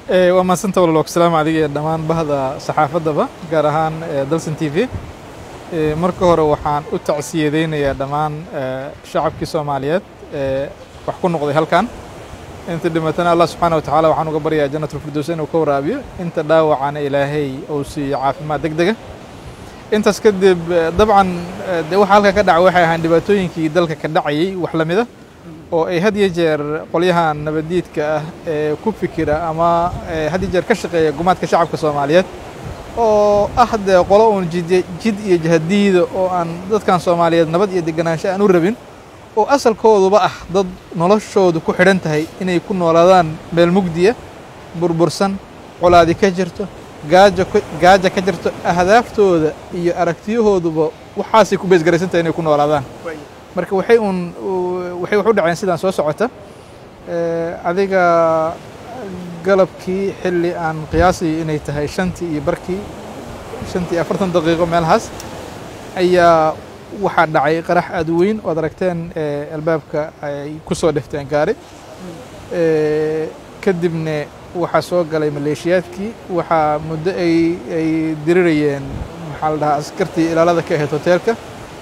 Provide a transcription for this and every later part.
waa mahadsanta walaloog salaamu adiga iyo dhammaan bahda saxaafaddaba gaar ahaan dalson t v marka hore waxaan u tacsiyadeynayaa dhammaan shacabkii soomaaliyeed ee wax ku noqday halkan inta dhimatana allah subxaana watacaala waxaan uga baryaa janatulfirdows inuu ka waraabiyo inta dhaawacana ilaahay uu siiyo caafimaad deg dega intaas kadib dabcan dee waxa halka ka dhaca waxay ahaan dhibaatooyinkii dalka ka dhacayay wax la mida oo ay had iyo jeer qolyahan nabaddiidka ah ee ku fikira ama had iyo jeer ka shaqeeya gumaadka shacabka soomaaliyeed oo ah dee qolo uun jid jid iyo jahadiida oo aan dadkan soomaaliyeed nabad iyo deganaansho aan u rabin oo asalkooduba ah dad noloshoodu ku xidhan tahay inay ku noolaadaan meel mugdiya burbursan colaadi ka jirto gaajo gaaja ka jirto ahdaaftooda iyo aragtiyahooduba waxaasay ku beesgaraysan tahay inay ku noolaadaan marka waxay uun waxay wax u dhaceen sidaan soo socota adiga galabkii xilli aan qiyaasay inay tahay shantii iyo barkii shantii afartan daqiiqo meelahaas ayaa waxaa dhacay qarax aad u weyn oad aragteen albaabka ay ku soo dhifteen gaari kadibna waxaa soo galay maleeshiyaadkii waxaa muddo ay ay dirirayeen maxaa la dhahaa askartii ilaalada ka ahayd hoteelka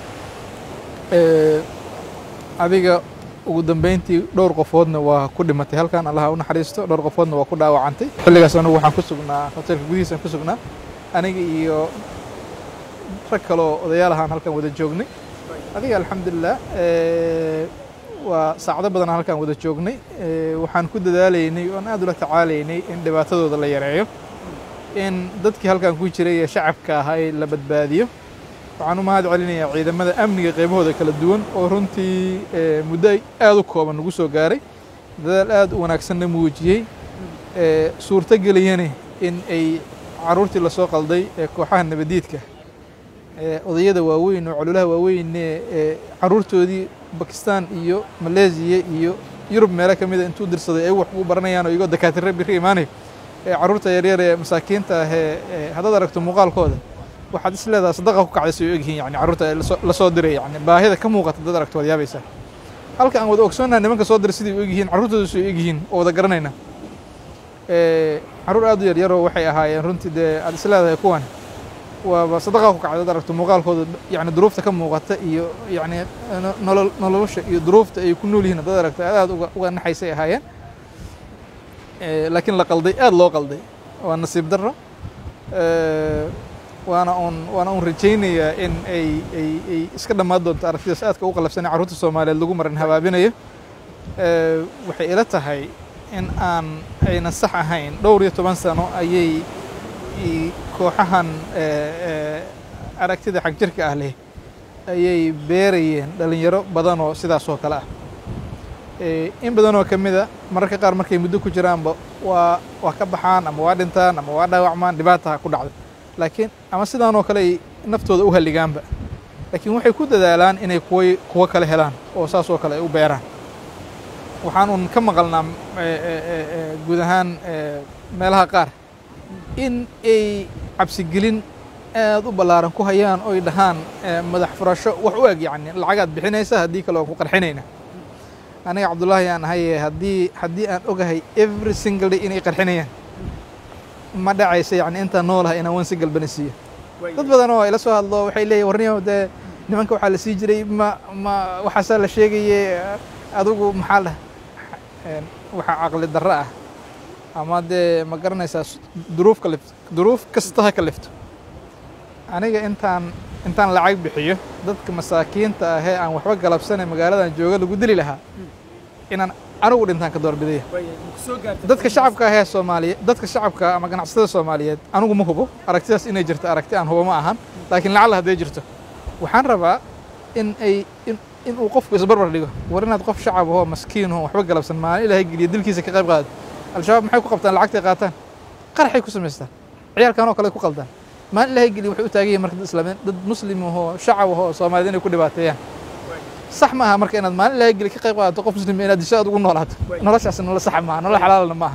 adiga ugu dambeyntii dhowr qofoodna waa ku dhimatay halkan allaha u naxariisto dhowr qofoodna waa ku dhaawacantay xilligaas anugu waxaan ku sugnaa hoteelka gudihiisaan ku sugnaa aniga iyo rag kaloo odayaal ahaan halkan wada joognay adiga alxamdulilah waa saacdo badanaan halkan wada joognay waxaan ku dadaalaynay oon aad ula tacaalaynay in dhibaatadooda la yareeyo in dadkii halkan ku jiray ee shacabka ahaa la badbaadiyo waxaan u mahad celinayaa ciidamada amniga qaybahooda kala duwan oo runtii muddo aad u kooban nagu soo gaaray dadaal aad u wanaagsanna muujiyey suurto geliyana in ay carruurtii lasoo qalday ee kooxaha nabaddiidka odayada waaweyn oo cololaha waaweynne ee carruurtoodii bakistan iyo maleesiya iyo yurub meelo ka mida intuu dirsaday ay wax ugu baranayaan oo iyagoo dakaatire biri imaanayo ee carruurta yaryar ee masaakiinta ah ee haddaad aragto muuqaalkooda waxaad is leedaha sadaqa ku kacday say u egyihiin yani carruurta la soo diray yani baahida ka muuqata dad aragto waad yaabaysaa halka aan wada ogsoonnaha nimanka soo diray siday u egyihiin carruurtooda say u egyihiin oo wada garanayna carruur aad u yaryaroo waxay ahaayeen runtii dee aad is leedahay kuwan waaba sadaqa ku kacday dad aragto muuqaalkooda yani duruufta ka muuqata iyo yani nolol nolosha iyo duruufta ay ku nool yihiin dad aragto aad uga uga naxaysay ahaayeen laakiin la qalday aad loo qalday waa nasiib darro waana uun waana uun rajaynayaa in ay ay ay iska dhammaan doonto aragtidaas aadka u qalabsanay carruurta soomaaliyeed lagu marin habaabinayo waxay ila tahay in aan ayna sax ahayn dhowr iyo toban sano ayay kooxahan aragtida xag jirka ah leh ayay beerayeen dhalinyaro badan oo sidaas oo kale ah in badan oo ka mida mararka qaar markay muddo ku jiraanba waa waa ka baxaan ama waa dhintaan ama waa dhaawacmaan dhibaataha ku dhacda laakiin ama sidaan oo kale ay naftooda u halligaanba laakiin waxay ku dadaalaan inay kuwa kuwo kale helaan oo saas oo kale ay u beeraan waxaan uun ka maqalnaa guud ahaan meelaha qaar in ay cabsigelin aad u ballaaran ku hayaan oy dhahaan madax furasho wax u eg yacni lacagaad bixinaysa haddii kale oo ku qarxinayna aniga cabdullaahi aan ahaye haddii haddii aan ogahay every single day inay qarxinayaan ma dhacaysa yani intaan noolaha inaan wan si galbana siiyo dad badan oo ila soo hadlo waxay leeyihin warniyo dee nimanka waxaa la sii jiray ma ma waxaasaa la sheegaye adigu maxaa lah waxaa caqli darro ah ama dee ma garanaysaa duruuf ka lifto duruuf kasta ha ka lifto aniga intaan intaan lacag bixiyo dadka masaakiinta ahee aan waxba galabsanay magaaladan jooga lagu dili lahaa inaan anigu dhintaan ka doorbidaya dadka shacabka ahee soomaaliye dadka shacabka ama ganacsatada soomaaliyeed anigu ma hubo aragtidaas inay jirto aragti aan hubo ma ahan laakiin lacalla hadday jirto waxaan rabaa in ay in uu qofku isbarbar dhigo war inaad qof shacab ahoo maskiin ahoo waxba galabsan maalin ilaahay geliya dilkiisa ka qayb qaado al-shabaab maxay ku qabtaan lacagtay qaataan qaraxay ku samaystaan ciyaalkan oo kale ku qaldaan maalin ilaahay geliya waxay u taagan yihin marka dad islaamiin dad muslim ahoo shacab ahoo soomaaliyed inay ku dhibaateeyaan sax maaha marka inaad maalin ilaahay geliya ka qayb qaadato qof muslim inaad disho aad ugu noolaato noloshaas nolol sax maaha nolol xalaalna maaha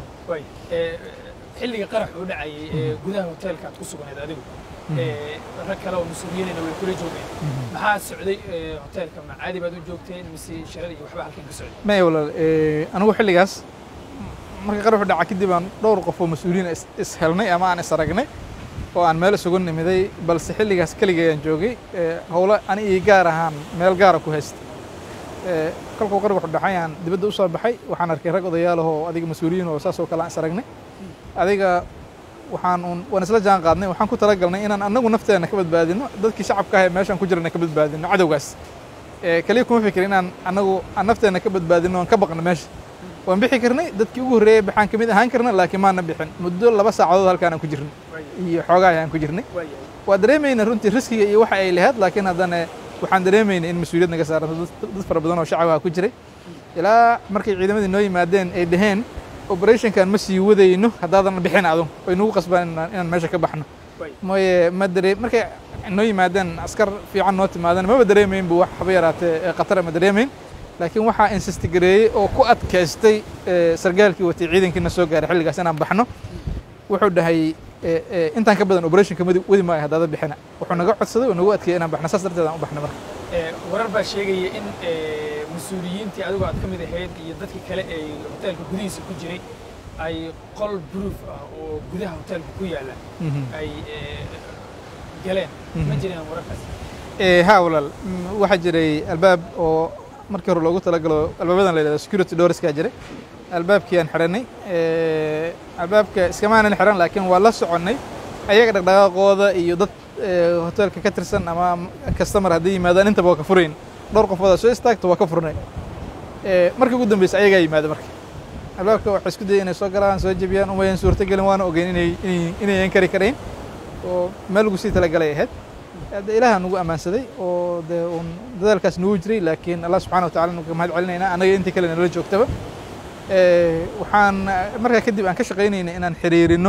xilliga qarax uu dhacayay ee gudaha hoteelka aad ku sugnayd adigu rag kale oo mas-uuliyiinayna way kula joogeen maxaa socday hoteelka ma caadi baad u joogteen mise shirada iyo waxba halkan ka socday maya walaal anigu xilligaas marka qaraxu dhaca kadib aan dhowr qof oo mas-uuliyiin is is helnay ama aan is aragnay oo aan meel isugu nimiday balse xilligaas keligay aan joogay howlo ani ii gaar ahaan meel gaara ku haysta kolkuu qaraxu dhacay aan dibadda u soo baxay waxaan arkay rag odayaal ahoo adiga mas-uuliyiin oo saas oo kale aan is aragnay adiga waxaan un waan isla jaan qaadnay waxaan ku talagalnay inaan annagu nafteenna ka badbaadino dadkii shacabka ah ee meeshaan ku jirana ka badbaadino cadowgaas kaliya kuma fikir inaan annagu aan nafteenna ka badbaadino aan ka baqno meesha waan bixi karnay dadkii ugu horreeyey baxaan ka mid ahaan karna laakiin maana bixin muddo laba saacadood halkaan aan ku jirnay iyo xoogaa ayaan ku jirnay waa dareemayna runtii riskiga iyo waxa ay lahayd laakiin haddana waxaan dareemaynay in mas-uuliyad naga saaranto dad fara badan oo shacabaa ku jiray ilaa markay ciidamadii noo yimaadeen ay dhaheen operationkan ma sii wadayno haddaadan bixin adun way nagu qasbaan inaan meesha ka baxno mooye ma daree markay noo yimaadeen askar fiican noo timaadeen maba dareemayn bu wax haba yaraatee khatara ma dareemayn laakiin waxaa insistigareeyey oo ku adkaystay sargaalkii watay ciidankiina soo gaaray xilligaas inaan baxno wuxuu dhahay intaan ka badan operationka wadi maayo haddaada bixina wuxuu naga codsaday oo nagu adkeeyey inaan baxno saas darteed aan u baxno marka warar baa sheegaya in mas-uuliyiintii adigu aad ka mid ahayd iyo dadkii kale ee hoteelka gudihiisa ku jiray ay qol proof ah oo gudaha hoteelka ku yaalla ay galeen ma jireen wararkaas ha walaal waxaa jiray albaab oo markii hore loogu talagalo albaabadan la yidhahdo security doorskaa jiray albaabkii aan xidhanay albaabka iskamaanan xiran laakiin waa la soconnay ayaga dhaqdhaqaaqooda iyo dad hoteelka ka tirsan ama customer hadday yimaadaan intaba waa ka furayn dhowr qofoodaa soo istaagta waa ka furnay markii ugu dambaysa ayagaa yimaada marka albaabka waxay isku dayay inay soo galaan soo jebiyaan umayan suurtagelin waana ogeyn inay inayan kari karayn oo meel lagu sii talagalay ahayd hadda ilaaha nagu ammaansaday oo dee uun dadaalkaas nagu jiray laakiin allah subxana wa tacala nuga mahad celinaynaa annaga intii kale nala joogtaba waxaan markaa kadib aan ka shaqaynaynay inaan xiriirino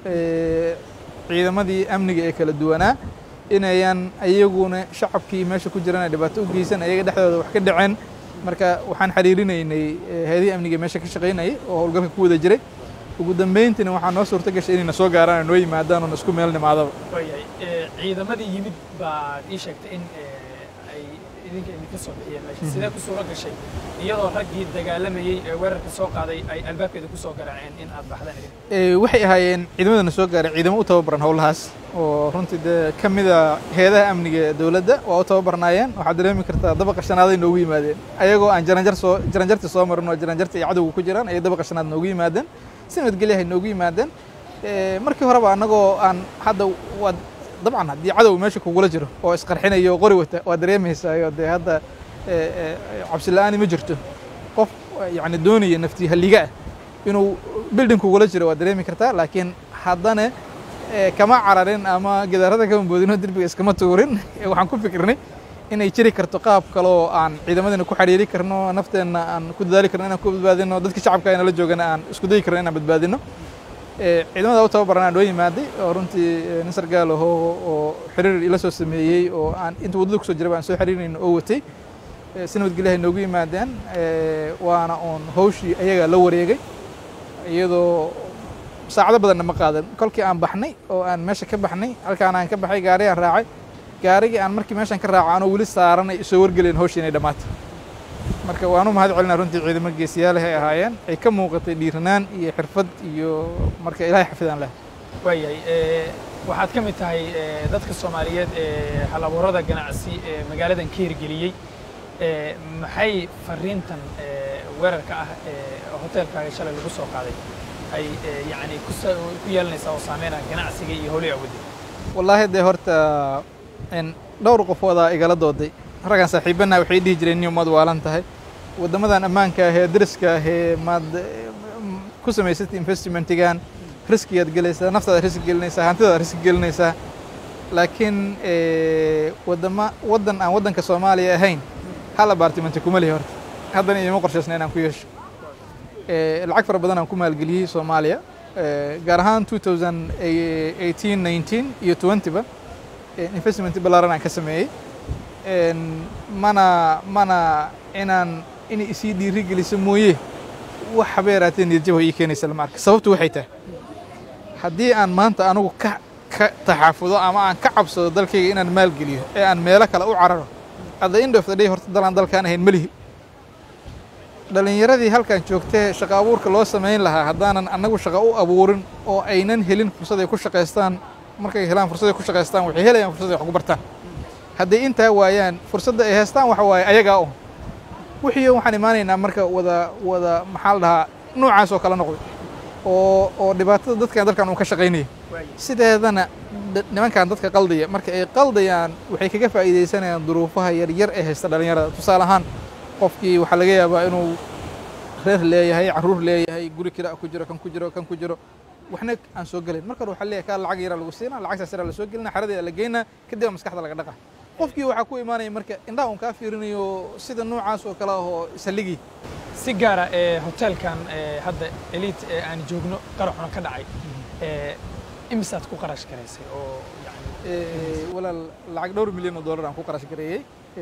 ciidamadii amniga ee kala duwanaa inayan ayaguna shacabkii meesha ku jiran ay dhibaato u geysan ayaga dhexdooda wax ka dhaceen marka waxaan xiriirinaynay hay-adihii amniga meesha ka shaqaynayay oo howlgalka ku wada jiray ugu dambayntiina waxaa noo suurto gashay inayna soo gaaraan oo noo yimaadaan oo na isku meel nimaadaba waayahay ciidamadii yimid baad ii sheegtay in ay idinka idinka soo bixiyeen meesha sidee ku suuro gashay iyadoo raggii dagaalamayey ee weerarka soo qaaday ay albaabkeeda ku soo garaaceen in aad baxdaan idin waxay ahaayeen ciidamadana soo gaaray ciidamo u tababaran howlahaas oo runtii dee ka mida heedaha amniga ee dowladda waa u tababarnaayeen waxaad dareemi kartaa dabaqa shanaaday noogu yimaadeen ayagoo aan jaranjar soo jaranjartii soo marin oo jaranjartii ay cadowga ku jiraan ayay dabaqa shanaad noogu yimaadeen si nabadgelyahay noogu yimaadeen markii horeba annagoo aan hadda waad dabcan haddii cadow meesha kugula jiro oo isqarxinayo oo qori wata waa dareemaysaayo dee hadda cabsi la-aani ma jirto qof yacni doonaya naftii halliga ah inuu bilding kugula jiro waa dareemi kartaa laakiin haddana kama cararin ama gidaarada kama boodino derbiga iskama tuurin waxaan ku fikirnay inay jiri karto qaab kale oo aan ciidamadina ku xiriiri karno nafteenna aan ku dadaali karno inaan ku badbaadino dadka shacabka ayna la joogana aan isku dayi karno inaan badbaadino ciidamada u tababaran aan noo yimaaday oo runtii nin sargaal aho oo xiriir ila soo sameeyey oo aan inta waddada kusoo jiraba aan soo xiriirayno oo watay si nabadgelyahay noogu yimaadeen waana uun hawshii ayagaa la wareegay iyadoo saacado badanna ma qaadan kolkii aan baxnay oo aan meesha ka baxnay halkaan aan ka baxay gaari aan raacay gaarigii aan markii meeshaan ka raaco anoo weli saaran ay soo wargeleen hawshii inay dhammaatay marka waanu mahad celinaa runtii ciidamo geesiyaalaha ay ahaayeen ay ka muuqatay dhiiranaan iyo xirfad iyo marka ilaahay xafidaan leh waayahay waxaad ka mid tahay dadka soomaaliyeed ee halabuurada ganacsi ee magaaladan ka hirgeliyey maxay fariintan weerarka ah ee hoteelkaaga shalay lagu soo qaaday ay yacni ku yeelanaysaa oo saameynaya ganacsiga iyo howlii awoodda wallaahi dee horta dhowr qofoodaa igala dooday raggan saaxiibana waxay dhihi jireen niyo maad waalan tahay waddamadan ammaanka ah ee dariska ah ee maad ku samaysatay investmentigan riskigaad gelaysaa naftaada riski gelinaysaa hantidaad riski gelinaysaa laakiin waddama waddan aan waddanka soomaaliya ahayn hal abaartimenti kuma lihi horta haddana iima qorshaysna inaan ku yeesho lacag fara badan aan ku maalgeliyey soomaaliya gaar ahaan two thousand eighteen nineteen iyo twentyba investment ballaaran aan ka sameeyey mana mana inaan inay isii dhiiri geliso mooye wax haba yaraatee niyadjaba ii keenaysa lama arka sababtu waxay tahay haddii aan maanta anigu ka ka taxaafudo ama aan ka cabsado dalkayga inaan maalgeliyo ee aan meelo kale u cararo at the end of the day horta dalaan dalkaan ahayn melihi dhalinyaradii halkan joogtee shaqo abuurka loo samayn lahaa haddaanan annagu shaqo u abuurin oo aynan helin fursad ay ku shaqaystaan markay helaan fursad ay ku shaqaystaan waxay helayaan fursad ay wax ku bartaan hadday intaa waayaan fursadda ay haystaan waxa waaye ayagaa un wixii waxaan imaanaynaa marka wada wada maxaa la dhahaa noocaas oo kala noqday oo oo dhibaatada dadkan dalkan uu ka shaqaynaya sideedana nimankan dadka qaldaya marka ay qaldayaan waxay kaga faa'iidaysanayaan duruufaha yaryar ee haysta dhalinyarada tusaale ahaan qofkii waxaa laga yaabaa inuu reer leeyahay carruur leeyahay guri kira ku jiro kan ku jiro kan ku jiro waxna aan soo gelayn marka hore waxaa leeyahay kaa lacag yaraa lagu siinaa lacagtaas yaraa la soo gelina xaradii la geynaa kadib maskaxda laga dhaqa qofkii waxaa ku imaanaya marka indhaha un kaa fiirinayo sida noocaas oo kale ahoo ishalligii si gaara ee hoteelkan ee hadda elite ee aan joogno qaraxuna ka dhacay ee imisaad ku qarash garaysay oo yani walaal lacag dhowr milyan oo dollar aan ku qarash gareeyey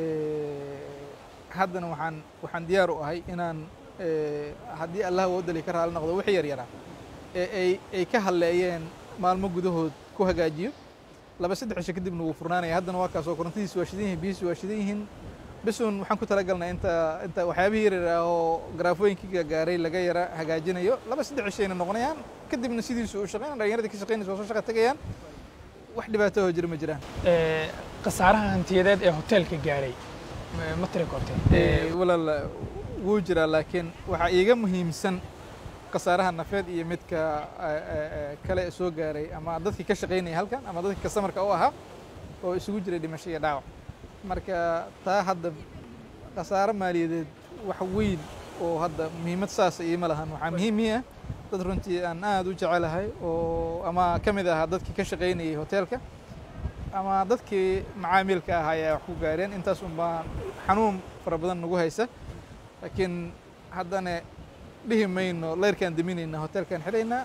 haddana waxaan waxaan diyaar u ahay inaan haddii allah woodali ka raali noqdo wixii yar yaraa ee ay ay ka hadleeyeen maalmo gudahood ku hagaajiyo laba saddex cisho kadibna wuu furnaanaya haddana waa kaasoo korontadiisi waa shidan yihiin biyiisi waa shidan yihiin bisun waxaan ku talagalnay inta inta waxyaabihii yaryar ah oo garaafooyinkii gaaray laga yara hagaajinayo laba saddex cishayna noqonayaan kadibna sidiisu u shaqeyn dhalinyaradii ka shaqeynaysa waa soo shaqa tegayaan wax dhibaato oo jira ma jiraan khasaaraha hantiyadeed ee hoteelka gaaray ma tiri kortay walaal wuu jiraa laakiin waxaa iiga muhiimsan khasaaraha nafeed iyo midka kale soo gaaray ama dadkii ka shaqaynaya halkan ama dadkii kastamarka u ahaa oo isugu jiray dhimasho iyo dhaawac marka taa hadda khasaaro maaliyadeed wax weyn oo hadda muhiimad saasa iima lahan waxaa muhiim ii ah dad runtii aan aad u jecelahay oo ama ka mid ahaa dadkii ka shaqaynayay hoteelka ama dadkii macaamilka ahaa ayaa wax ku gaareen intaas un baa xanuun fara badan nagu haysa laakiin haddana dhihi mayno leyrkaan deminayna hoteelkaan xidhaynaa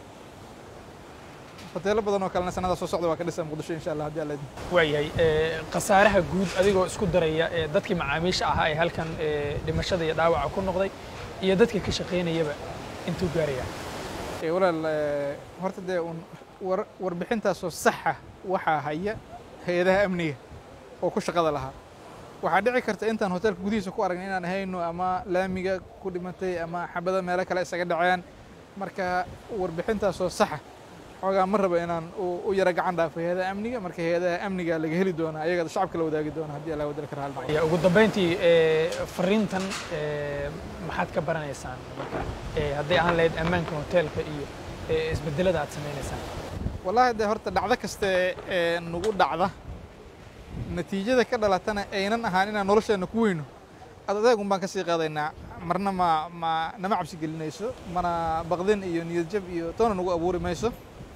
hoteelo badan oo kalena sanada soo socda waa ka dhisa muqdisho insha allah haddii alla idin waayahay khasaaraha guud adigoo isku daraya ee dadkii macaamiisha ahaa ee halkan dhimashada iyo dhaawaca ku noqday iyo dadka ka shaqaynayaba intuu gaaraya walaal horta dee un war warbixintaasoo saxa waxaa haya hay-adaha amniga oo ku shaqada lahaa waxaa dhici karta intaan hoteelka gudihiisa ku aragna inaan hayno ama laamiga ku dhimatay ama xabada meelo kale isaga dhaceen marka warbixintaasoo saxa xoogaa ma raba inaan u yara gacan dhaafo hay-adaha amniga marka hay-adaha amniga laga heli doonaa ayaga shacabka la wadaagi doona haddii allah wadala ka raali ya ugu dambeyntii fariintan maxaad ka baranaysaan marka hadday aan lahayd ammaanka hoteelka iyo isbedelada aad samaynaysaan wallahi dee horta dhacdo kaste ee nagu dhacda natiijada ka dhalatana aynan ahaan inaan nolosheenna ku weyno ad adeegun baan ka sii qaadaynaa marna ma ma nama cabsi gelinayso mana baqdin iyo niyad jab iyo toona nagu abuuri mayso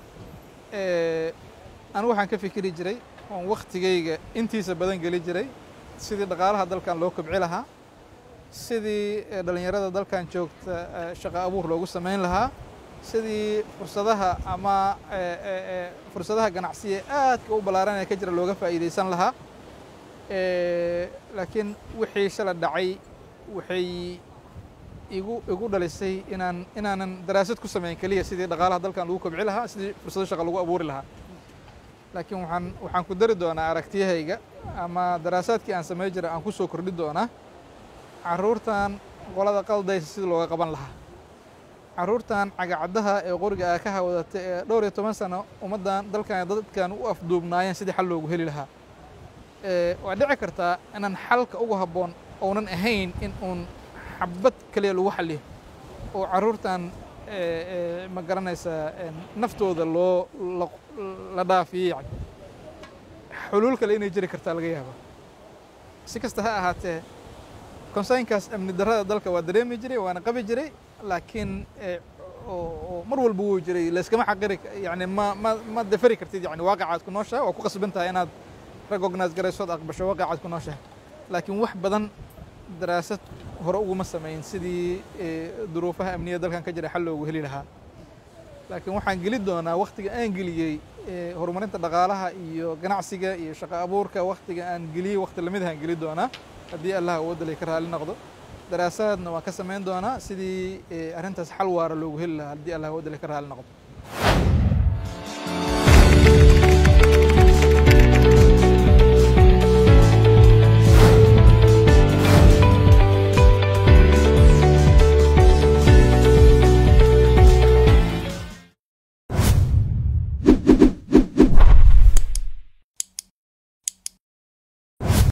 anigu waxaan ka fikiri jiray oon waktigayga intiisa badan geli jiray sidii dhaqaalaha dalkan loo kobci lahaa sidii dhalinyarada dalkan joogta shaqo abuur loogu samayn lahaa sidii fursadaha ama fursadaha ganacsiga aadka u ballaaran ee ka jira looga faa'iidaysan lahaa laakiin wixii shala dhacay waxay igu igu dhalisay inaan inaanan daraasad ku samayn keliya sidii dhaqaalaha dalkan lagu kobci lahaa sidii fursado shaqa lagu abuuri lahaa laakiin waxaan waxaan ku dari doonaa aragtiyahayga ama daraasaadkii aan samay jiray aan ku soo kordhi doonaa carruurtan qolada qaldaysa sidii looga qaban lahaa carruurtan cagacaddaha ee qoriga ah ka hawadata ee dhowr iyo toban sano ummaddan dalkan dadkan u afduubnaayeen sidii xal loogu heli lahaa waa dhici kartaa inaan xalka ugu habboon ounan ahayn in uun xabad keliya lagu xaliyo oo carruurtan ma garanaysaa naftooda loo la dhaafiyo yani xuluul kale inay jiri kartaa laga yaaba si kasta ha ahaatee konsaynkaas amni darrada dalka waa dareemi jiray waana qabi jiray laakiin oo mar walba wuu jiray layskama xaqiri yani ma ma ma deferi kartid yani waaqacaad ku nooshahay waa ku qasban tahay inaad recognize garaysood aqbasho waaqacaad ku nooshahay laakiin wax badan daraasad hore uguma samayn sidii duruufaha amniya dalkan ka jira xal loogu heli lahaa laakiin waxaan geli doonaa waktiga aan geliyey horumarinta dhaqaalaha iyo ganacsiga iyo shaqo abuurka waktiga aan geliyey wakti lamid ahaan geli doonaa haddii allah awoodalay ka raali noqdo daraasaadna waan ka samayn doonaa sidii arrintaas xal waara loogu heli lahaa haddii allah awoodalay ka raali noqdo